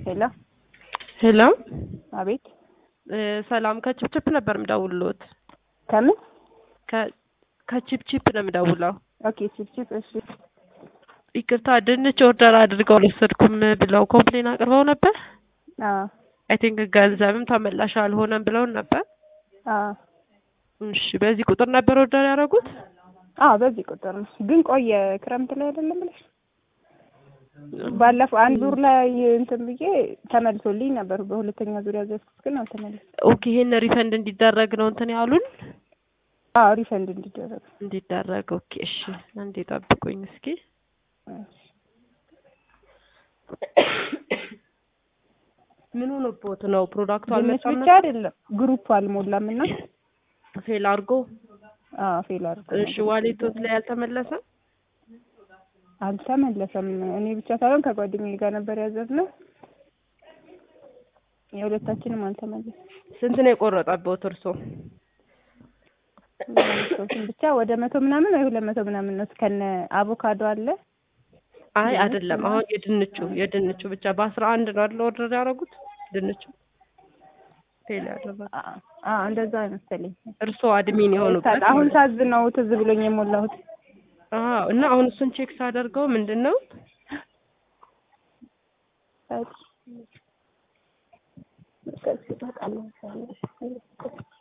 ሄሎ ሄሎ አቤት እ ሰላም ከቺፕቺፕ ነበር የምደውልዎት። ከምን ከ- ከቺፕቺፕ ነው የምደውለው። ኦኬ ቺፕቺፕ እሺ ይቅርታ ድንች ኦርደር አድርገው አልወሰድኩም ብለው ኮምፕሌን አቅርበው ነበር። አዎ አይ ቲንክ ገንዘብም ተመላሽ አልሆነም ብለውን ነበር። አዎ እሺ በዚህ ቁጥር ነበር ኦርደር ያደረጉት? አዎ በዚህ ቁጥር ነው ግን ቆየ ክረምት ላይ አይደለም ብለሽ ባለፈው አንድ ዙር ላይ እንትን ብዬ ተመልሶልኝ ነበር በሁለተኛ ዙር ያዘዝኩት ግን አልተመለሰም ኦኬ ይሄን ሪፈንድ እንዲደረግ ነው እንትን ያሉን አዎ ሪፈንድ እንዲደረግ እንዲደረግ። ኦኬ እሺ አንዴ ጠብቁኝ እስኪ። ምን ሆኖብዎት ነው? ፕሮዳክቱ ድንች አልመጣም ብቻ አይደለም ግሩፕ አልሞላም እና ፌል አድርጎ። አዎ ፌል አድርጎ እሺ ዋሌቶት ላይ አልተመለሰም? አልተመለሰም እኔ ብቻ ሳይሆን ከጓደኛዬ ጋር ነበር ያዘዝነው የሁለታችንም አልተመለሰም ስንት ነው የቆረጠብዎት እርሶ? ሶስቱን ብቻ ወደ መቶ ምናምን ወይ ሁለት መቶ ምናምን ነው ከነ አቮካዶ አለ አይ አይደለም፣ አሁን የድንቹ የድንቹ ብቻ በአስራ አንድ ነው አይደል ኦርደር ያደረጉት ድንቹ ፌል ያደረጉት አ እንደዛ መሰለኝ እርሶ አድሚን የሆኑበት አሁን ሳዝ ነው ትዝ ብሎኝ የሞላሁት አዎ። እና አሁን እሱን ቼክ ሳደርገው ምንድን ነው ሳይ